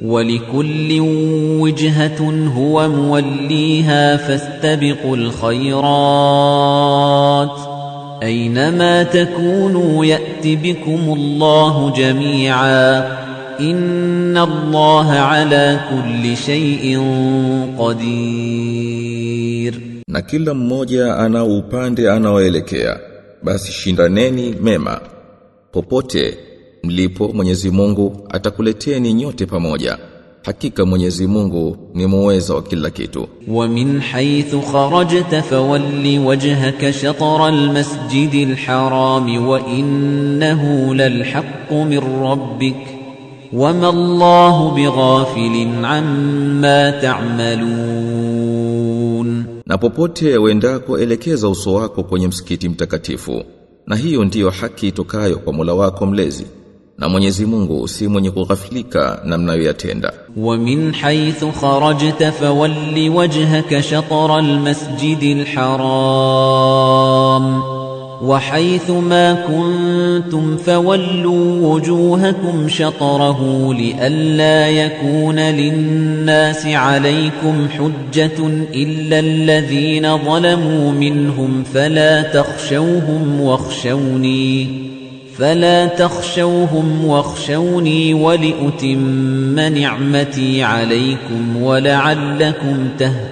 ولكل وجهة هو موليها فاستبقوا الخيرات أينما تكونوا يأت بكم الله جميعا إن الله على كل شيء قدير na kila mmoja ana upande anaoelekea basi shindaneni mema popote mlipo Mwenyezi Mungu atakuleteni nyote pamoja hakika Mwenyezi Mungu ni muweza wa kila kitu ومن حيث خرجت فول وجهك شطر المسجد الحرام وإنه للحق من ربك وما الله بغافل عما تعملون na popote uendako elekeza uso wako kwenye msikiti mtakatifu na hiyo ndiyo haki itokayo kwa Mola wako mlezi na Mwenyezi Mungu si mwenye kughafilika na mnayoyatenda ومن حيث خرجت فول وجهك شطر المسجد الحرام وحيث ما كنتم فولوا وجوهكم شطره لئلا يكون للناس عليكم حجة إلا الذين ظلموا منهم فلا تخشوهم واخشوني فلا تخشوهم واخشوني ولأتم نعمتي عليكم ولعلكم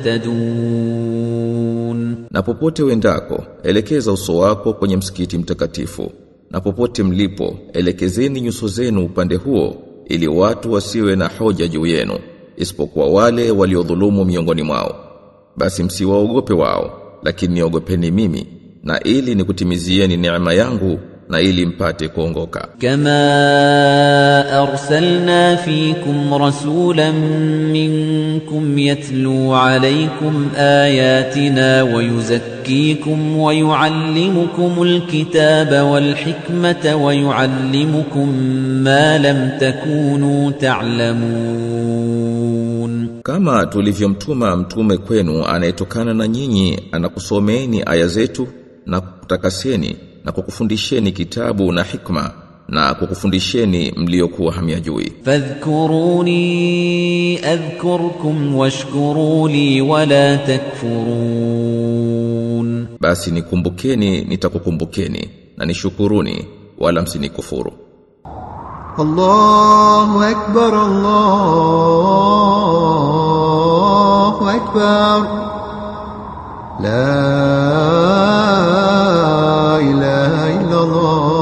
تهتدون na popote uendako elekeza uso wako kwenye msikiti mtakatifu na popote mlipo elekezeni nyuso zenu upande huo ili watu wasiwe na hoja juu yenu isipokuwa wale waliodhulumu miongoni mwao basi msiwaogope wao lakini niogopeni mimi na ili nikutimizieni neema yangu na ili mpate kuongoka كما أرسلنا فيكم رسولا منكم يتلو عليكم آياتنا ويزكيكم ويعلمكم الكتاب والحكمة ويعلمكم ما لم تكونوا تعلمون kama tulivyomtuma mtume kwenu anayetokana na nyinyi anakusomeeni aya zetu na kutakaseni na kukufundisheni kitabu na hikma na kukufundisheni mliokuwa hamyajui فاذكروني أذكركم واشكروا لي ولا تكفرون basi nikumbukeni nitakukumbukeni na nishukuruni wala msinikufuru الله أكبر الله أكبر لا إله إلا الله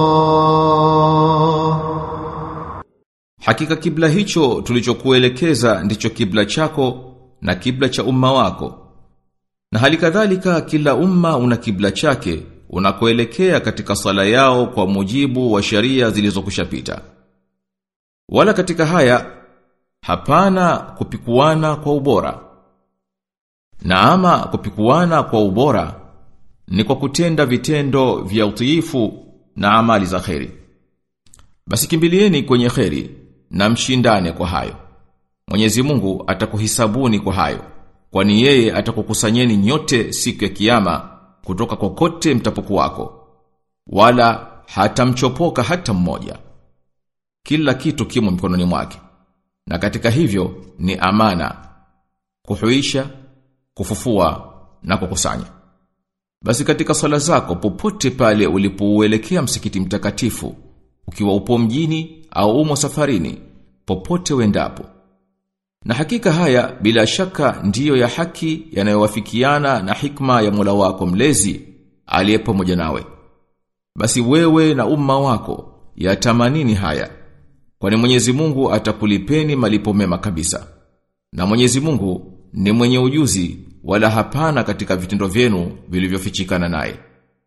Hakika kibla hicho tulichokuelekeza ndicho kibla chako na kibla cha umma wako. Na hali kadhalika kila umma una kibla chake unakoelekea katika sala yao kwa mujibu wa sheria zilizokushapita. Wala katika haya hapana kupikuana kwa ubora. Na ama kupikuana kwa ubora ni kwa kutenda vitendo vya utiifu na amali za kheri. Basi kimbilieni kwenye kheri na mshindane kwa hayo. Mwenyezi Mungu atakuhisabuni kwa hayo, kwani yeye atakukusanyeni nyote siku ya kiyama kutoka kokote mtapokuwako. Wala hatamchopoka hata mmoja. Kila kitu kimo mikononi mwake. Na katika hivyo ni amana, kuhuisha, kufufua na kukusanya. Basi katika sala zako popote pale ulipouelekea msikiti mtakatifu, ukiwa upo mjini au umo safarini, popote uendapo. Na hakika haya bila shaka ndiyo ya haki yanayowafikiana na hikma ya Mola wako mlezi aliye pamoja nawe. Basi wewe na umma wako yatamanini haya. Kwani Mwenyezi Mungu atakulipeni malipo mema kabisa. Na Mwenyezi Mungu ni mwenye ujuzi wala hapana katika vitendo vyenu vilivyofichikana naye.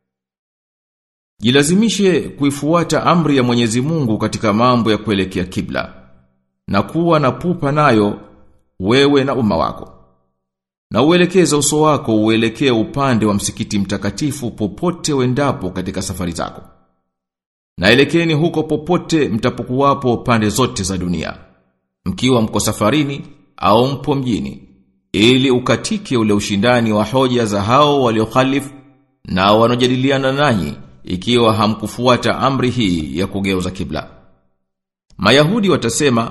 Jilazimishe kuifuata amri ya Mwenyezi Mungu katika mambo ya kuelekea kibla na kuwa na pupa nayo wewe na umma wako. Na uelekeze uso wako uelekee upande wa msikiti mtakatifu popote uendapo katika safari zako. Na elekeni huko popote mtapokuwapo pande zote za dunia. Mkiwa mko safarini au mpo mjini ili ukatike ule ushindani wa hoja za hao waliokhalifu na wanojadiliana nanyi ikiwa hamkufuata amri hii ya kugeuza kibla. Mayahudi watasema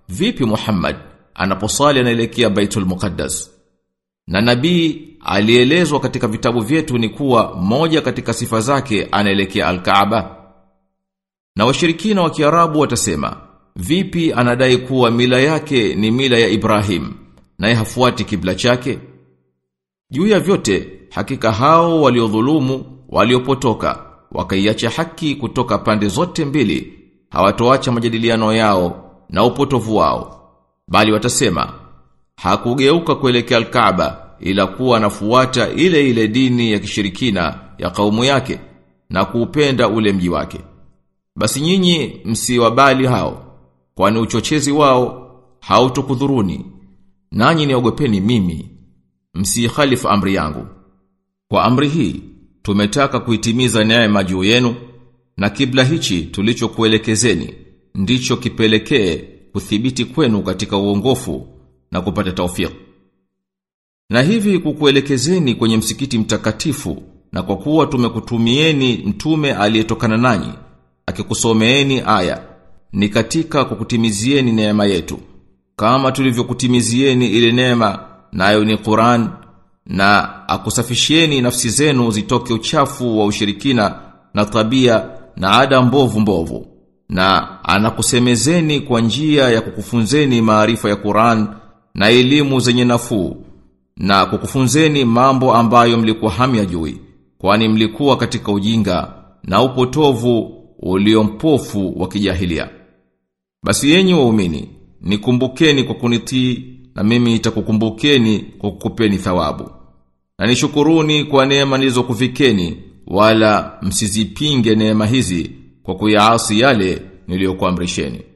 vipi Muhammad anaposali anaelekea Baitul Muqaddas na nabii alielezwa katika vitabu vyetu ni kuwa moja katika sifa zake anaelekea Al-Kaaba na washirikina wa Kiarabu watasema vipi anadai kuwa mila yake ni mila ya Ibrahim naye hafuati kibla chake juu ya vyote hakika hao waliodhulumu waliopotoka wakaiacha haki kutoka pande zote mbili hawatoacha majadiliano yao na upotovu wao bali watasema hakugeuka kuelekea al-Kaaba ila kuwa anafuata ile ile dini ya kishirikina ya kaumu yake na kuupenda ule mji wake basi nyinyi msiwabali hao kwani uchochezi wao hautukudhuruni nanyi niogopeni mimi msikhalifu amri yangu kwa amri hii tumetaka kuitimiza neema juu yenu na kibla hichi tulichokuelekezeni ndicho kipelekee kuthibiti kwenu katika uongofu na kupata taufiki na hivi kukuelekezeni kwenye msikiti mtakatifu na kwa kuwa tumekutumieni mtume aliyetokana nanyi akikusomeeni aya ni katika kukutimizieni neema yetu kama tulivyokutimizieni ile neema nayo ni Qur'an na akusafishieni nafsi zenu zitoke uchafu wa ushirikina na tabia na ada mbovu mbovu na anakusemezeni kwa njia ya kukufunzeni maarifa ya Qur'an na elimu zenye nafuu na kukufunzeni mambo ambayo mlikuwa hamyajui kwani mlikuwa katika ujinga na upotovu uliompofu wa kijahilia basi yenyi waumini nikumbukeni kwa kunitii na mimi nitakukumbukeni kwa kukupeni thawabu na nishukuruni kwa neema nilizokufikeni wala msizipinge neema hizi kwa kuyaasi yale niliyokuamrisheni